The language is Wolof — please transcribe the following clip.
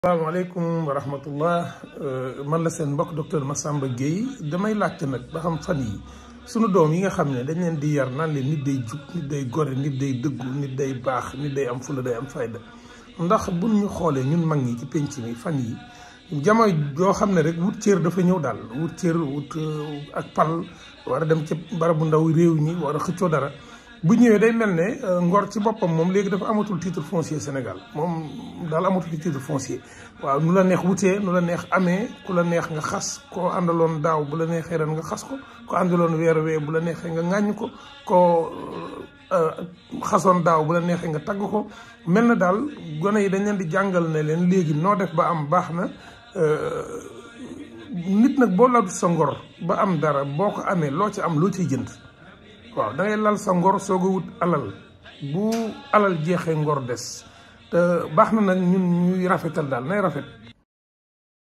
salaamaaleykum wa rahmatullah man la seen mbokk docteur Massamba Gueye damay laajte nag ba xam fan yi sunu doom yi nga xam ne dañ leen di yar naan leen nit day jub nit day gore nit day dëggu nit day baax nit day am fula day am fayda ndax buñ ñu xoolee ñun mag ñi ci penc mi fan yi jamono yoo xam ne rek wut cër dafa ñëw daal wut cër wut ak pal war a dem ci barabu ndaw réew ñi war a xëccoo dara bu ñëwee day mel ne ngor ci boppam moom léegi dafa amatul titre foncier Sénégal moom daal amatul titre foncier waaw nu la neex wutee nu la neex amee ku la neex nga xas koo àndaloon daaw bu la neexee ren nga xas ko ko àndaloon weer wee bu la neexee nga ŋàññ ko koo xasoon daaw bu la neexee nga tagg ko mel na daal gone yi dañ leen di jàngal ne leen léegi noo def ba am baax na nit nag boo lal sa ngor ba am dara boo ko amee loo ci am loo ciy jënd waaw da ngay lal sa ngor soog a wut alal bu alal jeexee ngor des te baax na nag ñun ñuy rafetal daal nay rafet